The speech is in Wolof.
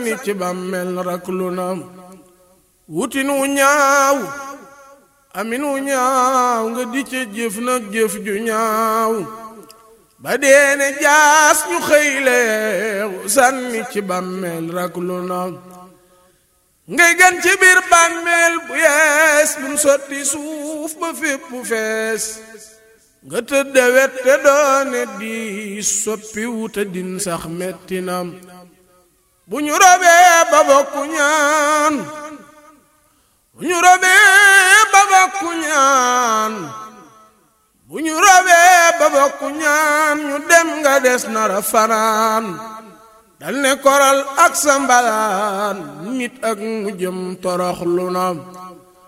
sànni ci bàmmeel rak lu na wutinu ñaaw aminu ñaaw nga di ca jëf nag jëf ju ñaaw ba deene jaas ñu xëyleew sànni ci bàmmeel rak lu na ngay gan ci biir bàmmeel bu yees buñ sotti suuf ba fépp fees nga tëdde wet te doone di soppi wuta din sax metti na bu ñu robee ba bokku ñaan bu ñu robee ba bokku ñaan bu ñu robee ba bokku ñaan ñu dem nga des nara fanaan dal ne koral ak sa mbalaan nit ak mu jëm torox lu na